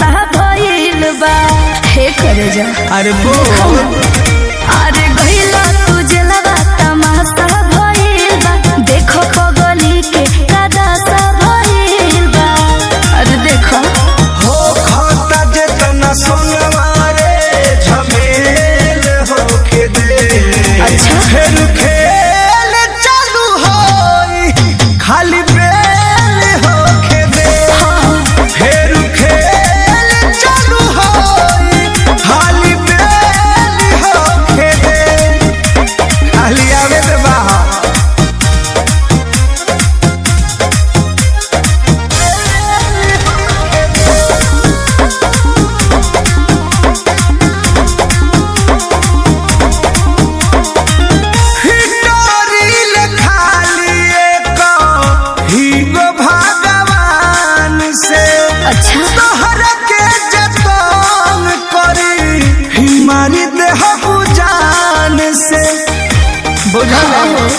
भइल बा हे करे जा अरे बोल अरे गइला तू जलवा तमाशा भइल बा देखो पगली के कदासा भइल बा अरे देखो हो खाता जेतना सोनवा रे झमेल होके दे अच्छा। फिर खेल चालू होई खाली बेल होके दे फिर खेल चालू होई खाली बेल होके दे खाली आवे दे बाहर हिटोरिल खाली एक हीगो भगवान से अच्छा तोहर के जतन करी हिमारी देह जान से बुझल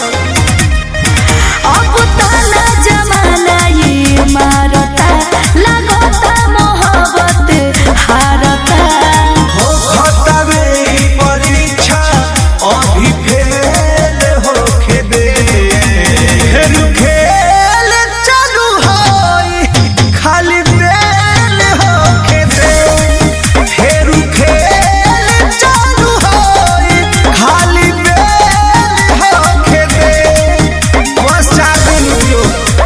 अब ताला जमाना ये मारता लगता मोहब्बत हारता हो खतवे परीक्षा अभी फेल होके दे फिर खेल चालू होई खाली बेल होके दे फिर खेल चालू होई खाली बेल होके दे बस चालू जो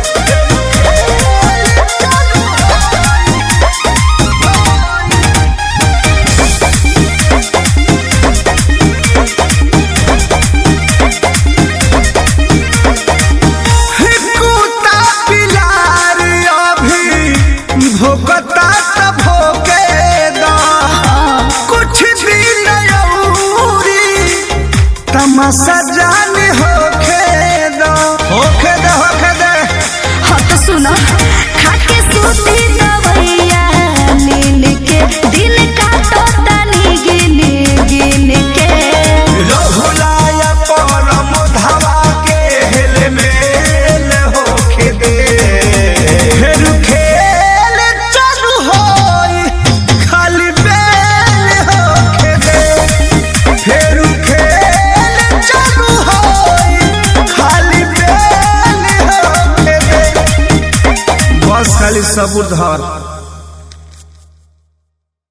कुत्ता पिलार अभी भोकता त भोके दा कुछ दिन औरी तमाशा जान होखे दा होखे दे होखे दे हाँ तो सुनो खाके सूती दवैया नीन के दिन काटो तनी गिन गिन के रहुलाया परम धावा के हेल मेल होखे दे फिर खेल चालू होई खाली बेल होखे दे फिर खेल चालू होई खाली बेल होखे दे बस खाली सबूर धर